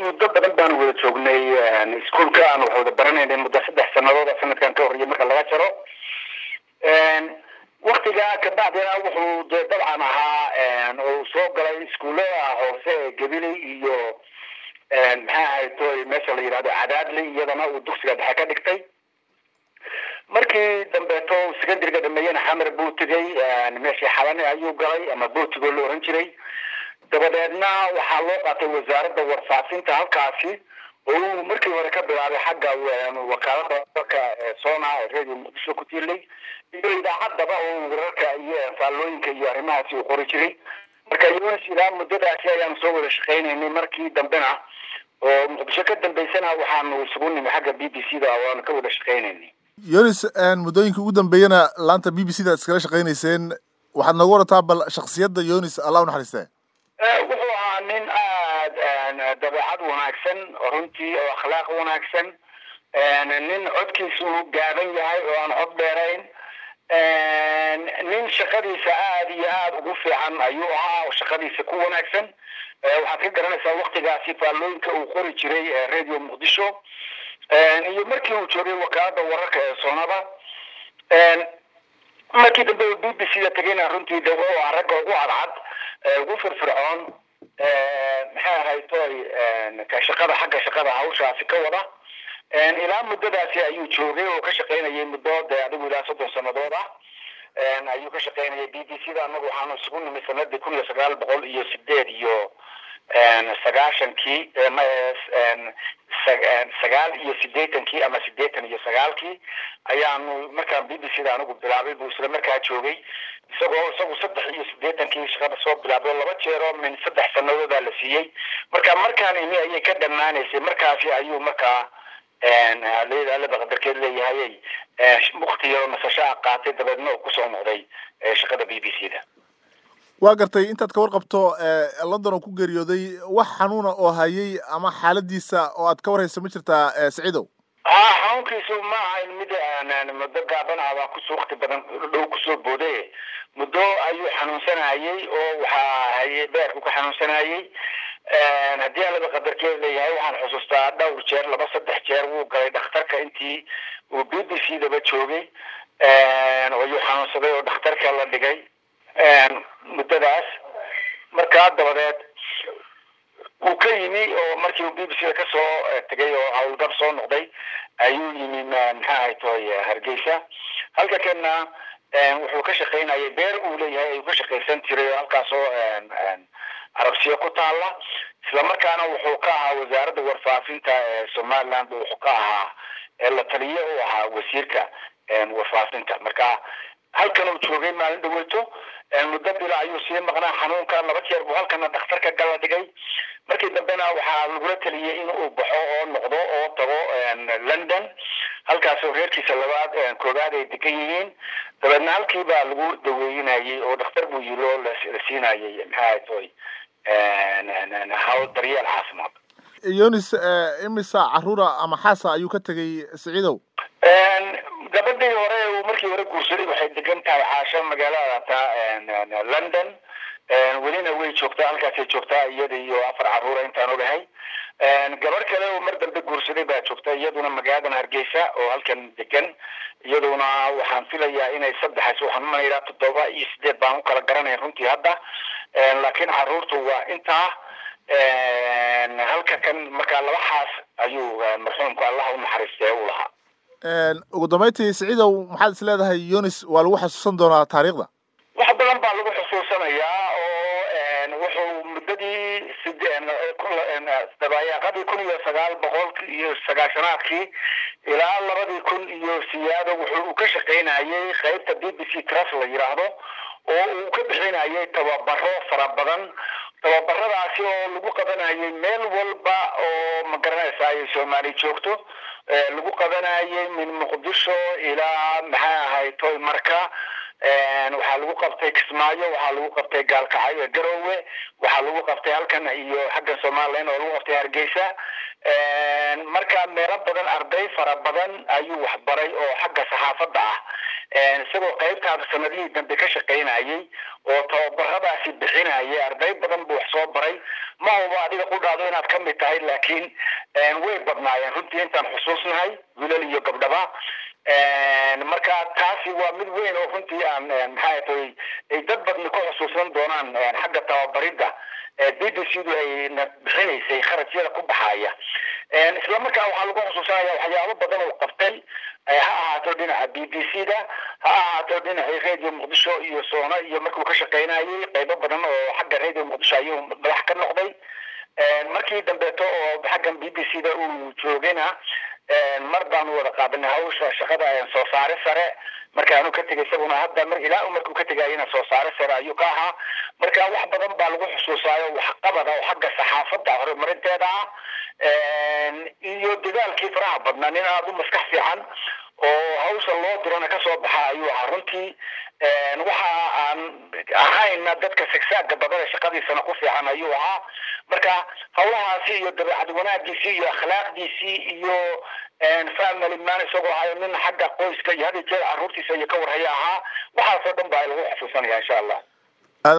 muddo badan baan wada joognay iskuolka aan wax wada baranaynay muddo saddex sanadood sanadkan ka horreeyay marka laga jaro waktigaa kabacdina wuxuu dee dabcan ahaa uu soo galay iskuullada hoose ee gabiley iyo maxaa ahayto meesha la yidhahdo cadaadley iyadana uu dugsiga dhexe ka dhigtay markii dambeeto secondariga dhameeyena xamar buu tegay meeshii xalane ayuu galay ama bootigo la oran jiray dabadeedna waxaa loo qaatay wasaaradda warfaafinta halkaasi oo uu markii hore ka bilaabay xagga wakaalada wararka sona ee radio muqdisho ku tiirlay iyo idaacaddaba oo wararka iyo faallooyinka iyo arrimahaasi uu qori jiray marka yunis ilaa muddadaasi ayaanu soo wada shaqaynaynay markii dambena oo muqdisho ka dambeysana waxaanu isugu nimi xagga b b c da waanu ka wada shaqaynaynay yunis muddooyinka ugu dambeeyana laanta b b c da iskala shaqaynayseen waxaad nooga warataa bal shaksiyadda yunis allah u naxariistee wuxuu ahaa nin aada dabeecad wanaagsan runtii oo akhlaaq wanaagsan nin codkiisu gaaban yahay oo aan cod dheerayn nin shaqadiisa aada iyo aada ugu fiican ayuu ahaa oo shaqadiisa ku wanaagsan waxaad ka garanaysaa waktigaasi faallooyinka uu qori jiray radio muqdisho iyo markii uu joogay wakaalada wararka ee soonada markii dambe uu b b c da tegayna runtii de wuxuu ahaa ragga ugu cadcad ugu firfircoon maxay ahaytoy ka shaqada xagga shaqada hawshaasi ka wada ilaa muddadaasi ayuu joogay oo ka shaqaynayay muddo de adigu ilaa soddon sanadood ah ayuu ka shaqaynayay b b c da anagu waxaanu isugu nimid sanadii kun iyo sagaal boqol iyo sideed iyo sagaashankii sagaal iyo sideetankii ama sideetan iyo sagaalkii ayaanu markaan b b c da anigu bilaabay buu isla markaa joogay isagoo isagu saddex iyo sideetankii shaqada soo bilaabay laba jeero min saddex sanadoodaa la siiyey marka markaan imi ayay ka dhammaanaysay markaasi ayuu markaa alaba qadarkeed leeyahay wakti yaro nasashaa qaatay dabeedna uu kusoo noqday shaqada b b c da waa gartay intaad ka warqabto london oo ku geeriyooday wax xanuuna oo hayay ama xaaladiisa oo aad ka warhayso ma jirtaa saciidow ha xanuunkiisu ma ahayn mid muddo gaaban ah baa kus wakti badan dhow kusoo booday muddo ayuu xanuunsanayay oo waxaa hayay beerku ka xanuunsanayay haddii alaba qadarkeed leeyahay waxaan xusuustaa dhowr jeer laba saddex jeer wuu galay dhakhtarka intii uu b b c daba joogay ayuu xanuunsaday oo dhakhtarka la dhigay muddadaas markaa dabadeed wuu ka yimi oo markii uu b b c da kasoo tegay oo howlgab soo noqday ayuu yimi maxaa haytoy hargeysa halka kana wuxuu ka shaqaynayay beer uu leeyahay ayuu ka shaqaysan jiray oo halkaasoo carabsiyo ku taala islamarkaana wuxuu ka ahaa wasaaradda warfaafinta ee somaliland wuxuu ka ahaa la taliye u ahaa wasiirka warfaafinta marka halkan uu joogay maalin dhaweyto muddo bila ayuu sii maqnaa xanuunka laba jeer buu halkana dhakhtarka gala dhigay markii dambena waxaa lagula taliyey in uu baxo oo noqdo oo tago london halkaasoo reerkiisa labaad koobaad ay degan yihiin dabeedna halkii baa lagu daweynayay oo dhakhtar buu yiri oo la siinayay maxaa toy hawl daryeel caafimaad yunis imisa caruura ama xaasa ayuu ka tegay saciidow gabadhii hore uu markii hore guursaday waxay degan tahay caasho magaalada london welina way joogtaa halkaasay joogtaa iyada iyo afar caruura intaan ogahay gabar kale oo mar dambe guursaday baa joogta iyaduna magaaladan hargeysa oo halkan degan iyaduna waxaan filayaa inay saddexays waxaan umanayaa toddoba iyo sideed baan u kala garanay runtii hadda laakiin caruurtu waa intaa halka kan markaa laba xaas ayuu marxuumku allah u naxariistee u lahaa ugu dambeyntii saciidow maxaad is leedahay yunis waa lagu xasuusan doonaa taariikhda wax badan baa lagu xusuusanayaa oo wuxuu muddadii dabayaaqadii kun iyo sagaal boqolki iyo sagaashanaadkii ilaa labadii kun iyo siyaado wuxuu ka shaqaynayay qaybta b b c trust la yidhaahdo oo uu ka bixinayay tababaro fara badan tababaradaasi oo lagu qabanayay meel walba oo magaranaysa ay soomaali joogto lagu qabanayay min muqdisho ilaa maxay ahayd toy marka waxaa lagu qabtay kismaayo waxaa lagu qabtay gaalkacyo garowe waxaa lagu qabtay halkan iyo xagga somalilan oo lagu qabtay hargeysa marka meelo badan arday fara badan ayuu waxbaray oo xagga saxaafadda ah isagoo qaybtaada sanadihii dambe ka shaqaynayay oo tababaradaasi bixinayay arday badan buu wax soo baray ma hubo adiga qudhaado inaad ka mid tahay laakiin way badnaayeen runtii intaan xusuusnahay wilal iyo gabdhaba marka taasi waa mid weyn oo runtii aan maxaa tahay ay dad badni ku xusuusan doonaan xagga tababaridda b b c du ayna bixinaysay kharajyada ku baxaya isla markaa waxaa lagu xusuusanaya waxyaabo badan oo qabtay ha ahaato dhinaca b b c da ha ahaato dhinaca radio muqdisho iyo soona iyo markuu ka shaqaynayay qaybo badan oo xagga radio muqdisho ayuu madax ka noqday markii dambeeto oo xaggan b b c da uu joogayna mar baanu wada qaadanay hawsha shaqada soo saare sare markaanu ka tegay isaguna hadda ilaa markuu ka tegayana soo saare sare ayuu ka ahaa marka wax badan baa lagu xusuusaayo waxqabada oo xagga saxaafadda horumarinteeda ah iyo dadaalkii faraha badnaa nin aada u maskax fiican oo hawsha loo dirana kasoo baxa ayuu ahaa runtii waxa aan ahayna dadka sigsaaga badan ee shaqadiisana ku fiican ayuu ahaa marka hawlahaasi iyo dabeecad wanaagiisii iyo akhlaaqdiisii iyo family man isagoo ahayo nin xagga qoyska iyo hadi jeer caruurtiisa iyo ka warhaya ahaa waxaasoo dhan baa lagu xusuusanaya insha allah